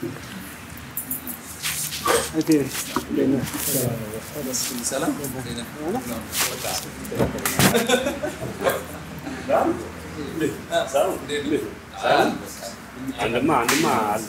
ኦኬ እንዴት ነህ? አንድማ አንድማ አለ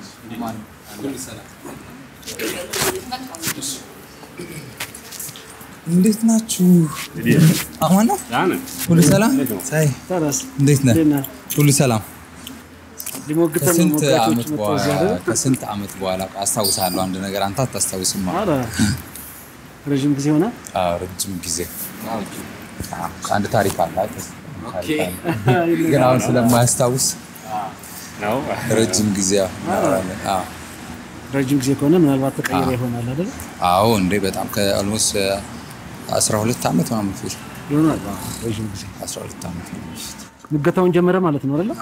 እንዴት ናችሁ? አማን ነው? ያን ሁሉ ሰላም? ሳይ ታዲያስ እንዴት ነህ? እንዴት ነህ? ሁሉ ሰላም? ሊሞግተን ከስንት ሞጋቾች ዓመት መጥተው እዚህ በኋላ አይደል? ከስንት ዓመት በኋላ አስታውሳለሁ አንድ ነገር አንተ አታስታውስም። ኧረ ረዥም ጊዜ ሆነ። አዎ፣ ረጅም ጊዜ አዎ፣ አንድ ታሪክ አለ አይደል? ታሪክ አለ። ግን አሁን ስለማያስታውስ ነው ረጅም ጊዜ እናወራለን። አዎ ረጅም ጊዜ ከሆነ ምናልባት ተቀይረ ይሆናል አይደል? አዎ እንዴ በጣም ከኦልሞስት 12 ዓመት ምናምን በፊት ይሆናል። አዎ፣ ረዥም ጊዜ 12 ዓመት ምናምን በፊት ሙገታውን ጀመረ ማለት ነው አይደል?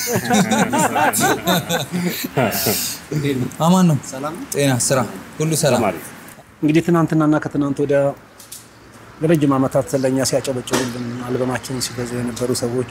አማን ነው? ጤና፣ ስራ ሁሉ ሰላም? ተማሪ እንግዲህ ትናንትናና ከትናንት ወዲያ ለረጅም ዓመታት ለእኛ ሲያጨበጭቡልን አልበማችንን ሲገዙ የነበሩ ሰዎች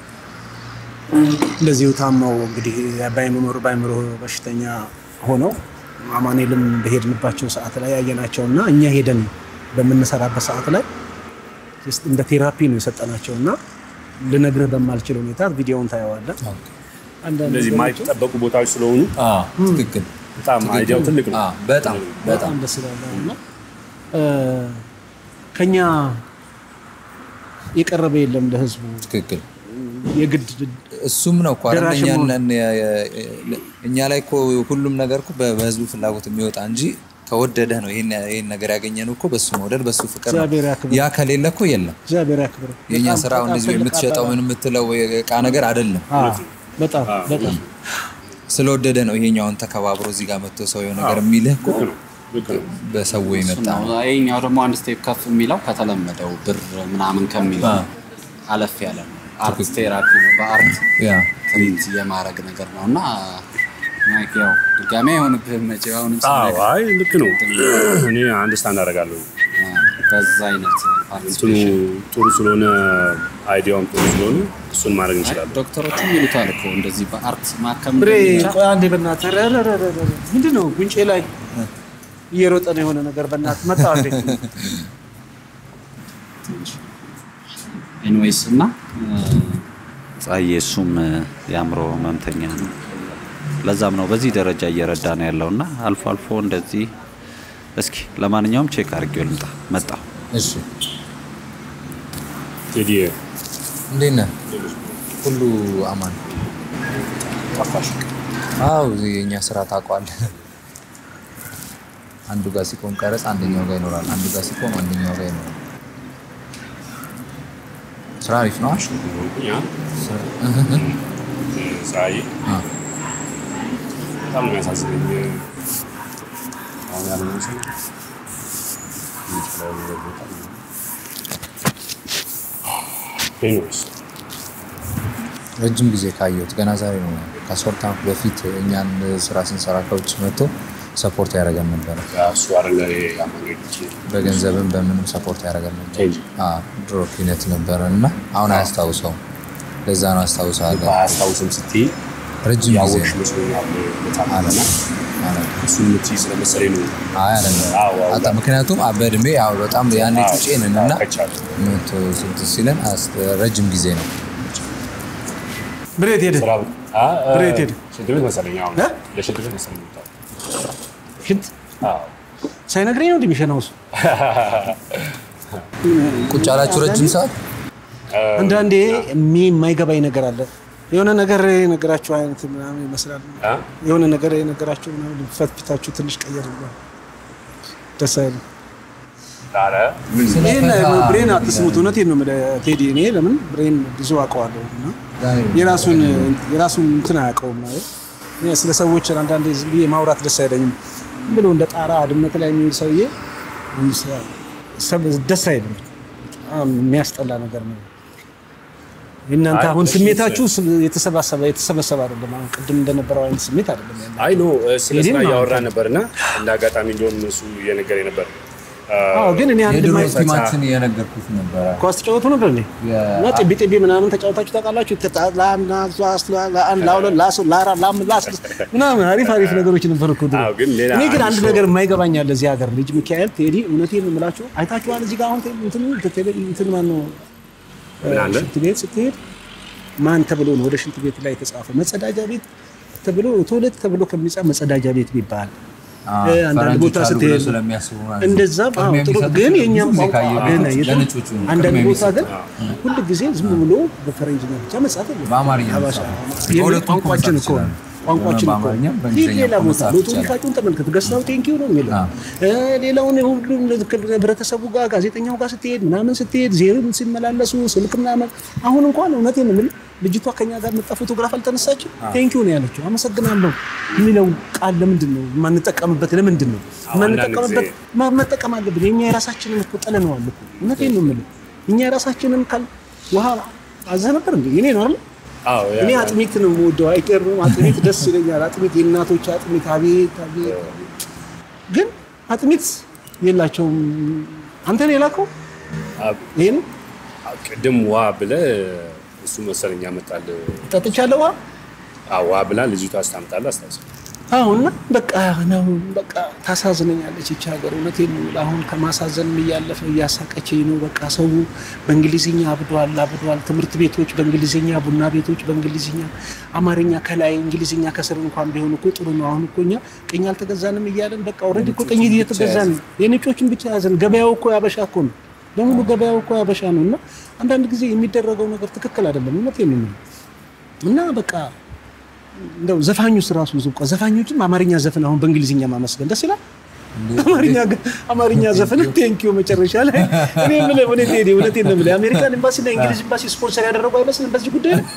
እንደዚሁ ታመው እንግዲህ ባይምሮ ባይምሮ በሽተኛ ሆነው አማኔልም በሄድንባቸው ሰዓት ላይ ያየናቸው እና እኛ ሄደን በምንሰራበት ሰዓት ላይ ጀስት እንደ ቴራፒ ነው የሰጠናቸው እና ልነግርህ በማልችል ሁኔታ ቪዲዮውን ታየዋለህ። አንዳንድ እንደዚህ ነገሮች የማይጠበቁ ቦታዎች ስለሆኑ አዎ ትክክል። በጣም አይዲያው ትልቅ ነው። አዎ በጣም በጣም በጣም ደስ ይላል እና እ፣ ከኛ የቀረበ የለም ለህዝቡ ትክክል። የግድ እሱም ነው እኮ አይደል? ደራሽ እኛ መሆን። ነን የ- የ- እኛ ላይ እኮ ሁሉም ነገር እኮ በ- በህዝቡ ፍላጎት የሚወጣ እንጂ ከወደደህ ነው ይሄን ይሄን ነገር ያገኘነው እኮ በሱ መውደድ በሱ ፍቅር ነው። እግዚአብሔር ያክብር። ያ ከሌለ እኮ የለም። እግዚአብሔር ያክብር። የእኛ በጣም- ስራ በጣም እንደዚህ ትልቅ የምትሸጠው ምን የምትለው የእቃ ነገር አይደለም። አዎ፣ በጣም በጣም ስለወደደ ነው ይሄኛውን ተከባብሮ እዚህ ጋር መጥቶ ሰው የሆነ ነገር የሚልህ እኮ ልክ ነው ልክ ነው። በሰው የመጣ ነው። ይሄኛው ደግሞ አንድ ስቴፕ ከፍ የሚለው ከተለመደው ብር ምናምን ከሚለው አዎ። አለፍ ያለ ነው። አርት ቴራፒ ነው። በአርት ያ ትሪት የማድረግ ነገር ነው እና ማይክ ያው ድጋሚ አይሆንብህም መቼ አሁንም አዎ ስናገር አይ ልክ ነው። እኔ አንድ ስታንድ አደርጋለሁ። በዛ አይነት እንትኑ ፓርቲሲፔሽን ጥሩ ስለሆነ አይዲያውም ጥሩ ስለሆነ እሱን ማድረግ እንችላለን። ዶክተሮችም ይሉታል እኮ እንደዚህ በአርት ማከም ብሬ እንደሚቻል ቆይ አንዴ በእናትህ ረ- ረ- ረ- ረ- ረ- ምንድን ነው ጉንጬ ላይ እየሮጠ ነው የሆነ ነገር በእናትህ መጣ እንዴ ኤኒዌይስ እና ጸሐዬ እሱም የአእምሮ ህመምተኛ ነው። ለዛም ነው በዚህ ደረጃ እየረዳ ነው ያለው እና አልፎ አልፎ እንደዚህ እስኪ ለማንኛውም ቼክ አድርጌው ልምጣ መጣ እሺ፣ ቴዲ እንዴት ነህ? ሁሉ አማን? ጠፋሽ። አዎ የእኛ ስራ ታውቀዋለህ። አንዱ ጋር ሲቆም ቀረጽ አንደኛው ጋር ይኖራል። አንዱ ጋር ሲቆም አንደኛው ጋር ይኖራል። ስራ አሪፍ ነው። ሆንኩኝ አ? ፀሐይ አ፣ በጣም ነው የሚያሳዝነኝ። አሁን ያለው ሰው የሚችለው ነገር በጣም ነው። ኤኒዌይስ ረጅም ጊዜ ካየሁት ገና ዛሬ ነው። ከአስወርት ዓመት በፊት እኛን ስራ ስንሰራ ከውጭ መጥቶ ሰፖርት ያደረገን ነበረ። እሱ አይደለ ያማገች በገንዘብም በምንም ሰፖርት ያደረገን ነበር። ቴንጅ አዎ፣ ድሮ ኪነት ነበረ እና አሁን አያስታውሰውም። ለዛ ነው አስታውሰዋለሁ። አያስታውስም ስትይ ረጅም ጊዜ ያወቅሽ ነው። መስሎኛል በጣም አለ እና አለ እሱን የምትይ ስለመሰለኝ ነው። አይ አይደለም። አዎ፣ አዎ። አጣ ምክንያቱም አ- በእድሜ ያው በጣም ያኔ ጩጬ ነን እና ከቻለ መቶ ስንት ሲለን አስ- ረጅም ጊዜ ነው። ብሬት ሄደ ስራ አ- አ- ብሬት ሄደ። ሽንት ቤት መሰለኝ አሁን እ? ለሽንት ቤት መሰለኝ የወጣው። ሽንት አዎ ሳይነግረኝ ነው እንደሚሸናው እሱ ቁጭ ያላችሁ ረጅም ሰዓት አንዳንዴ የሚ- የማይገባኝ ነገር አለ። የሆነ ነገር የነገራችሁ አይነት ምናምን ይመስላል። አ? የሆነ ነገር የነገራችሁ ምናምን ፈትፊታችሁ ትንሽ ቀየር ብሏል። ደስ አይልም። ኧረ ይህን ብሬን አትስሙት። እውነቴን ነው የምልህ ቴዲ። እኔ ለምን ብሬን ብዙ አውቀዋለሁ እና የራሱን የራሱን እንትን አያውቀውም ማለት እኔ ስለ ሰዎች አንዳንዴ ዝም ብዬ ማውራት ደስ አይለኝም። ዝም ብሎ እንደ ጣራ ድመት ላይ የሚውል ሰውዬ ሰብ- ደስ አይልም። በጣም የሚያስጠላ ነገር ነው። እናንተ አይ፣ አሁን እሺ፣ ስሜታችሁ ስ- የተሰባሰበ የተሰበሰበ አይደለም። አሁን ቅድም እንደነበረው አይነት ስሜት አይደለም ያለው። አይ ኖ ስለ ቴዲን ስራ ነው እያወራን አንተ። ነበር እና እንደ አጋጣሚ እንዲሁም እሱ እየነገረኝ ነበር አዎ ግን እኔ አንድ የድሮ ማይ ቲማችን እየነገርኩት ነበረ። ኳስ ተጫወቱ ነበር እንዴ? የ- እና ጥቢ ጥቢ ምናምን ተጫወታችሁ ታውቃላችሁ? ተጣ- ለአንድ ለአንድ ለአንድ ለሁለት ለሶስት ለአራት ለአምስት ለስድስት ምናምን አሪፍ አሪፍ ነገሮች ነበር እኮ ድሮ። አዎ፣ ግን ሌላ እኔ ግን አንድ አንድ ነገር የማይገባኝ አለ እዚህ ሀገር ልጅ ሚካኤል ቴዲ፣ እውነቴን ነው የምላችሁ አይታችኋል። እዚህ ጋር አሁን ቴ- እንትኑ ቴሌ- እንትን ማን ነው ምን አለ? ሽንት ቤት ስትሄድ ማን ተብሎ ነው ወደ ሽንት ቤት ላይ የተጻፈ መጸዳጃ ቤት ተብሎ ቶይሌት ተብሎ ከሚጻፍ መጸዳጃ ቤት ቢባል አዎ፣ እ፣ አንዳንድ ፈረንጆች ቦታ አሉ ብለው ስትሄድ ስለሚያስቡ ማለት ነው። እንደዛም አዎ፣ ቅድሚያ ጥሩ የሚሰጡት ግን ብዙ የኛም ጊዜ ቋንቋ ካየህ ግን ቤቶች የለም። ለነጮቹ ነው አንዳንድ ቅድሚያ ቦታ ግን የሚሰጡት። ሁል ጊዜ ዝም ብሎ በፈረንጅኛ ብቻ መጻፍ የለም። በአማርኛ ሀበሻ መጻፍ። የሚል በሁለቱም ቋንቋችን መጻፍ እኮ ነው። ይችላል። ቋንቋችን እኮ በአማርኛም ሂድ በእንግሊዝኛም ሌላ ቦታ መጻፍ ሎቶኒካጩን ተመልከት ገዝታው ቴንኪው ነው የሚለው አዎ። እ፣ ሌላውን ሁሉም ህብረተሰቡ ጋር ጋዜጠኛው ጋር ስትሄድ ምናምን ስትሄድ ዜርም ሲመላለሱ ስልክ ምናምን አሁን እንኳን እውነቴን ነው የምልህ ልጅቷ ከኛ ጋር መጣ ፎቶግራፍ አልተነሳችም ቴንኪው ነው ያለችው አመሰግናለሁ የሚለው ቃል ለምንድን ነው የማንጠቀምበት ለምንድን ነው የማንጠቀምበት ማ- መጠቀም አለብን የኛ የራሳችንን እኮ ጥለነዋል እኮ እውነቴን ነው የምልህ እኛ የራሳችንን ካል ውሃ አዘህ ነበር እንዴ የኔ ነው አይደል አዎ ያ- እኔ አጥሚት ነው የምወደው። አይቀርም አጥሚት ደስ ይለኛል። አጥሚት የእናቶች አጥሚት አቤት አቤት አቤት። ግን አጥሚት የላቸውም። አንተ ነው የላከው አ- ይሄን ቅድም ዋ ብለህ እሱ መሰለኝ ያመጣል። ጠጥቻለሁ። ዋ አዎ ዋ ብላ ልጅቷ አስታምጣለህ አስታውስ። አሁንና በቃ ነው በቃ ታሳዝነኛለች ይቺ ሀገር። እውነቴን ነው የምልህ። አሁን ከማሳዘንም እያለፈ እያሳቀችኝ ነው። በቃ ሰው በእንግሊዝኛ አብዷል አብዷል። ትምህርት ቤቶች በእንግሊዝኛ፣ ቡና ቤቶች በእንግሊዝኛ፣ አማርኛ ከላይ እንግሊዝኛ ከስር እንኳን ቢሆን እኮ ጥሩ ነው። አሁን እኮ እኛ ቅኝ አልተገዛንም እያለን በቃ ኦልሬዲ እኮ ቅኝ እየተገዛን ነው። የነጮችን ብቻ ያዘን። ገበያው እኮ ያበሻ እኮ ነው። በሙሉ ገበያው እኮ ያበሻ ነው። እና አንዳንድ ጊዜ የሚደረገው ነገር ትክክል አይደለም። እውነቴን ነው የምልህ እና በቃ እንደው ዘፋኙስ ራሱ ዝቋ ዘፋኞችም አማርኛ ዘፈን አሁን በእንግሊዝኛ ማመስገን ደስ ይላል። አማርኛ አማርኛ ዘፈን ቴንኪዩ መጨረሻ ላይ እኔ የምልህ እውነት ቴዲ እውነቴን ነው የምልህ የአሜሪካን ኤምባሲ እና የእንግሊዝ ኤምባሲ ስፖንሰር ያደረጉ አይመስልም በዚህ ጉዳይ ላይ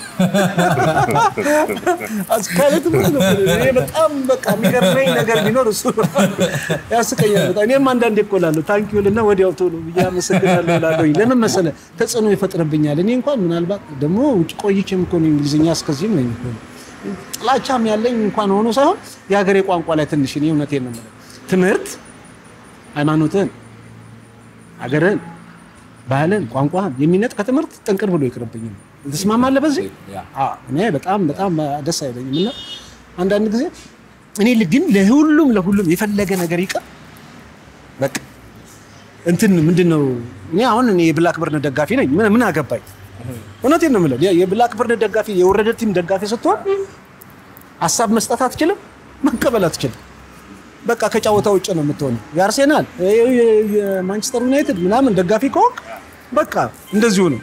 አስካለት ነው እኔ በጣም በቃ የሚገርመኝ ነገር ቢኖር እሱ ነው። ያስቀኛል በጣም እኔም አንዳንዴ እኮ እላለሁ ታንኪዩ ልና ወዲያው ቶሎ ብዬ አመሰግናለሁ እላለሁኝ ለምን መሰለህ ተጽዕኖ ይፈጥርብኛል እኔ እንኳን ምናልባት ደግሞ ውጭ ቆይቼም እኮ ነው እንግሊዝኛ እስከዚህም ነኝ እኮ ጥላቻም ያለኝ እንኳን ሆኖ ሳይሆን የሀገሬ ቋንቋ ላይ ትንሽ እኔ እውነቴን ነው የምልህ ትምህርት ሃይማኖትን፣ ሀገርን፣ ባህልን፣ ቋንቋን የሚነጥ ከትምህርት ጥንቅር ብሎ ይቅርብኝ ነው። ትስማማለህ በዚህ? ያ። አዎ፣ እኔ በጣም በጣም ደስ አይለኝም እና አንዳንድ ጊዜ እኔ ግን ለሁሉም ለሁሉም የፈለገ ነገር ይቅር በቃ እንትን ምንድን ነው እኔ አሁን እኔ የብላክ በርን ደጋፊ ነኝ። ምን ምን አገባኝ? እውነቴን ነው የምልህ የብላክ በርን ደጋፊ የወረደ ቲም ደጋፊ ስትሆን ሀሳብ መስጠት አትችልም፣ መቀበል አትችልም። በቃ ከጨዋታ ውጭ ነው የምትሆነው። የአርሴናል የ- የ- የማንቸስተር ዩናይትድ ምናምን ደጋፊ ከሆንክ በቃ እንደዚሁ ነው።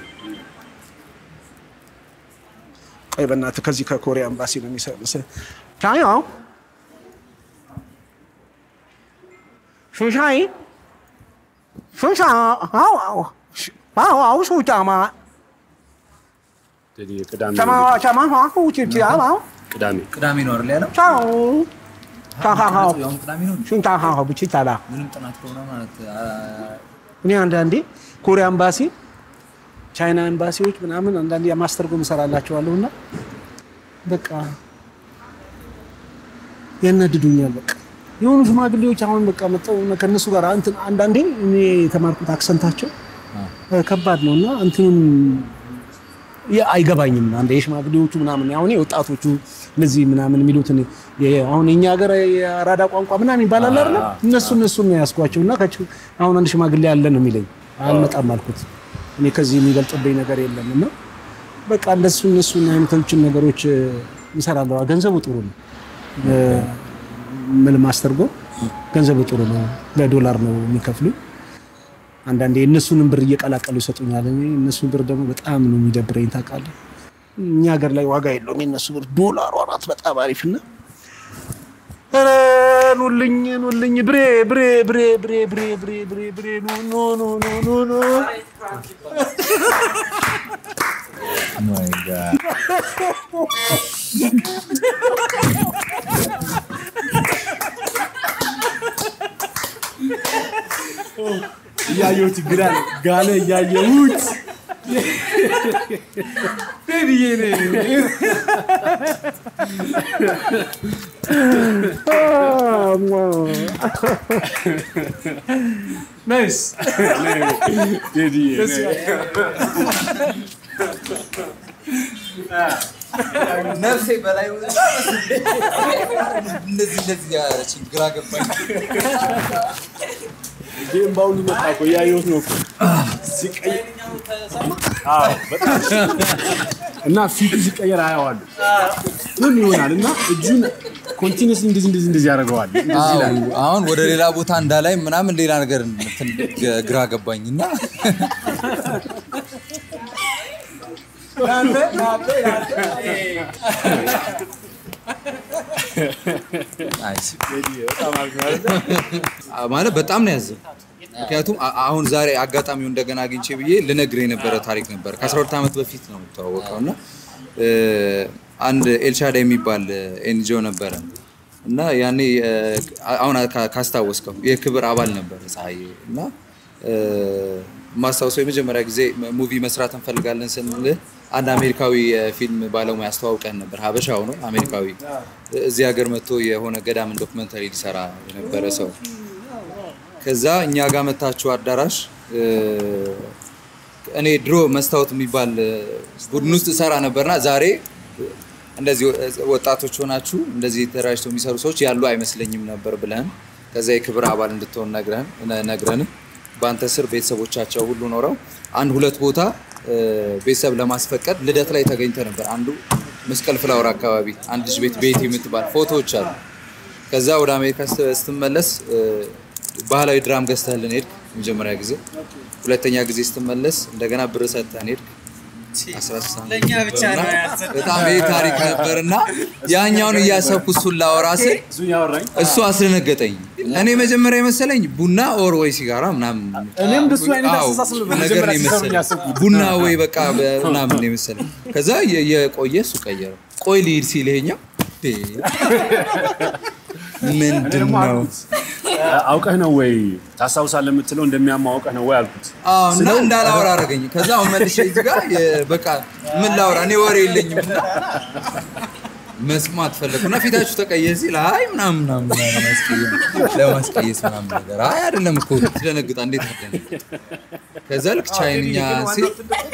ቆይ በእናትህ ከዚህ ከኮሪያ ኤምባሲ ነው የሚሰ ቻያው ሹሻይ ሹሻ አው አው አው አው ሹጫማ እንግዲህ ቅዳሜ ቻማ ቻማ ሁ ቺቺ አው ቅዳሜ ቅዳሜ ነው አይደል ያለው? ቻው ቻሃሃው ያውም ቅዳሜ ነው። ሹንቻሃው ብቻ ታላ ምንም ጥናት ከሆነ ማለት አ- እኔ አንዳንዴ ኮሪያ ኤምባሲ፣ ቻይና ኤምባሲዎች ምናምን አንዳንዴ የማስተርጎም እሰራላቸዋለሁ እና በቃ ያናድዱኛል። በቃ የሆኑ ሽማግሌዎች አሁን በቃ መጣው ከእነሱ ጋር እንትን አንዳንዴ እኔ የተማርኩት አክሰንታቸው እ፣ ከባድ ነው እና እንትኑን ያ- አይገባኝም። አንድ የሽማግሌዎቹ ምናምን አሁን የወጣቶቹ እነዚህ ምናምን የሚሉትን የ- አሁን የኛ ሀገር የአራዳ ቋንቋ ምናምን ይባላል አይደለ? እነሱ እነሱን ነው ያስኳቸው እና ከች- አሁን አንድ ሽማግሌ ያለ ነው የሚለኝ አልመጣም አልኩት። እኔ ከዚህ የሚበልጥብኝ ነገር የለም እና በቃ እንደሱ እነሱን አይነቶችን ነገሮች እ፣ እንሰራለሁ። ገንዘቡ ጥሩ ነው። እ፣ ምን ማስተርጎም ገንዘቡ ጥሩ ነው። በዶላር ነው የሚከፍሉ አንዳንዴ የእነሱንም ብር እየቀላቀሉ ይሰጡኛል። እኔ እነሱን ብር ደግሞ በጣም ነው የሚደብረኝ ታውቃለህ። እኛ ሀገር ላይ ዋጋ የለውም የእነሱ ብር። ዶላሯ ናት በጣም አሪፍና ኧረ ኑልኝ ኑልኝ ብሬ ብሬ ብሬ ብሬ ብሬ ብሬ ብሬ ብሬ ኑ ኑ ኑ ኑ ኑ ኑ My God. እያየሁት ይግራል ጋለ እያየሁት ናይስ ቴዲዬ ነፍሴ በላይ እንደዚህ እንደዚህ ያለችኝ ግራ ገባኝ። ይህም በአሁኑ መጣ እኮ እያየሁት ነው እኮ ሲቀይ- አዎ፣ በጣም እና ፊቱ ሲቀየር አየዋለሁ ምን ይሆናል እና እጁን ኮንቲኒስ እንደዚህ እንደዚህ እንደዚህ ያደርገዋል እንደዚህ ይላል አዎ፣ አሁን ወደ ሌላ ቦታ እንዳላይ ምናምን ሌላ ነገር እንትን ግ- ግራ ገባኝ እና ናይስ። አ- ማለት በጣም ነው ያዘው። ምክንያቱም አ- አሁን ዛሬ አጋጣሚው እንደገና አግኝቼ ብዬ ልነግር የነበረ ታሪክ ነበር። ከ12 ዓመት በፊት ነው የምተዋወቀው እና እ፣ አንድ ኤልሻዳ የሚባል ኤንጂኦ ነበረ እና ያኔ እ፣ አሁን ካ- ካስታወስከው የክብር አባል ነበረ ፀሐዬ እና እ፣ ማስታወሰው የመጀመሪያ ጊዜ ሙቪ መስራት እንፈልጋለን ስንልህ አንድ አሜሪካዊ የፊልም ባለሙያ አስተዋውቀን ነበር። ሀበሻው ነው አሜሪካዊ። እዚህ ሀገር መጥቶ የሆነ ገዳምን ዶክመንተሪ ሊሰራ የነበረ ሰው ከዛ እኛ ጋር መታችሁ አዳራሽ እ፣ እኔ ድሮ መስታወት የሚባል እ፣ ቡድን ውስጥ እሰራ ነበርና ዛሬ እንደዚህ ወ- ወጣቶች ሆናችሁ እንደዚህ ተደራጅተው የሚሰሩ ሰዎች ያሉ አይመስለኝም ነበር ብለን ከዛ የክብር አባል እንድትሆን ነግረን ነግረን በአንተ ስር ቤተሰቦቻቸው ሁሉ ኖረው አንድ ሁለት ቦታ እ፣ ቤተሰብ ለማስፈቀድ ልደት ላይ ተገኝተ ነበር። አንዱ መስቀል ፍላወር አካባቢ አንድ ልጅ ቤት ቤት የምትባል ፎቶዎች አሉ። ከዛ ወደ አሜሪካ ስት- ስትመለስ እ፣ ባህላዊ ድራም ገዝተህልን ሄድክ መጀመሪያ ጊዜ። ሁለተኛ ጊዜ ስትመለስ እንደገና ብር ሰጥተህን ሄድክ። አስራ ስድስት ዓመት ነበርና በጣም ይህ ታሪክ ነበር እና ያኛውን እያሰብኩ እሱን ላወራ ስል እሱን ያወራኝ እሱ አስደነገጠኝ። እኔ መጀመሪያ የመሰለኝ ቡና ኦር ወይ ሲጋራ ምናምን እኔም እንደሱ አይነት አዎ፣ አስተሳሰብ ነበር ነገር ነው መጀመሪያ ሲሰሩ የመሰለኝ። ያሰብኩት። ቡና ወይ በቃ በ- ምናምን ነው የመሰለኝ። ከዛ የ- የቆየ እሱ ቀየረው። ቆይ ልሂድ ሲል ይሄኛው እንዴ፣ ምንድን ደግሞ ነው? አልኩት አውቀህ ነው ወይ ታስታውሳለህ የምትለው እንደሚያማ አውቀህ ነው ወይ አልኩት አዎ እና እንዳላወራ አደረገኝ። ከዛ አሁን መልሼ እዚህ ጋር የ- በቃ ምን ላውራ እኔ ወሬ የለኝም እና መስማት ፈለግኩ እና ፊታችሁ ተቀየር ሲል አይ ምናምን ምናምን ምናምን አስቀየም ለማስቀየስ ምናምን ነገር አይ አይደለም እኮ ትደነግጣ እንዴት አደነ ከዛ ልክ ቻይንኛ ሲል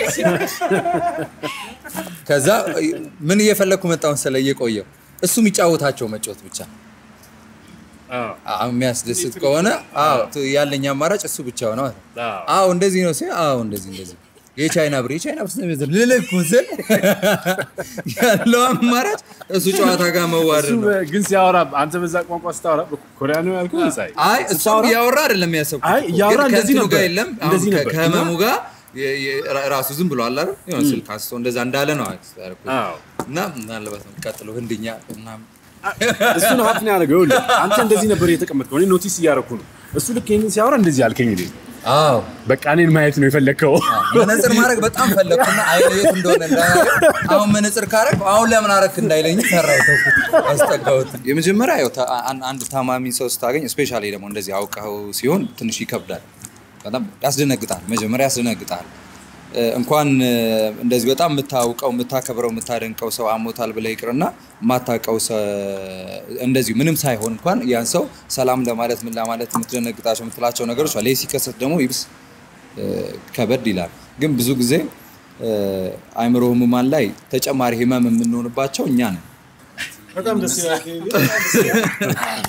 ከዛ ምን እየፈለግኩ መጣሁ መሰለህ እየቆየው እሱ የሚጫወታቸው መጫወት ብቻ አዎ፣ የሚያስደስት ከሆነ አዎ ት- ያለኝ አማራጭ እሱ ብቻ ነው ማለት ነው። አዎ። አዎ እንደዚህ ነው ሲል አዎ እንደዚህ እንደዚህ የቻይና ብር የቻይና ብር ስለሚዘር ልልክ ስል ያለው አማራጭ እሱ ጨዋታ ጋር መዋረድ እሱ ነው። ግን ሲያወራ አንተ በዛ ቋንቋ ስታወራ ኮሪያ ነው ያልኩህ ሳይ አይ እሱ እያወራ አይደለም ያሰብኩት አይ እኮ። እያወራ ግን እንደዚህ ከእንትኑ ነበር። ጋር የለም አሁን እንደዚህ ከ- ነበር። ከህመሙ ጋር የ- የ- ራ- ራሱ ዝም ብሎ አለ አይደል የሆነ ስልክ አንስቶ እንደዛ እንዳለ ነው ያደረኩት። አዎ። እና ምናልባት ነው የሚቀጥለው ህንድኛ ምናምን እሱ ነው ሀፍን ያደረገው ይኸውልህ አንተ እንደዚህ ነበር የተቀመጥከው እኔ ኖቲስ እያደረኩ ነው እሱ ልክ ይህንን ሲያወራ እንደዚህ አልከኝ እንዴ አዎ በቃ እኔን ማየት ነው የፈለግከው መነጽር ማድረግ በጣም ፈለግኩና አይን የት እንደሆነ እንዳያየው አሁን መነጽር ካረግ አሁን ለምን አረክ እንዳይለኝ ፈራው ተውኩት፣ አስጠጋሁት። የመጀመሪያ ያው ታ- አን- አንድ ታማሚ ሰው ስታገኝ ስፔሻሊ ደግሞ እንደዚህ አውቀው ሲሆን ትንሽ ይከብዳል፣ በጣም ያስደነግጣል። መጀመሪያ ያስደነግጣል። እ፣ እንኳን እ፣ እንደዚህ በጣም የምታውቀው የምታከብረው የምታደንቀው ሰው አሞታል ብለህ ይቅርና የማታውቀው ሰ- እንደዚሁ ምንም ሳይሆን እንኳን ያን ሰው ሰላም ለማለት ምን ለማለት የምትደነግጣቸው የምትላቸው ነገሮች አለ። ይህ ሲከሰት ደግሞ ይብስ እ፣ ከበድ ይላል። ግን ብዙ ጊዜ እ፣ አእምሮ ህሙማን ላይ ተጨማሪ ህመም የምንሆንባቸው እኛ ነን። በጣም ደስ ይላል።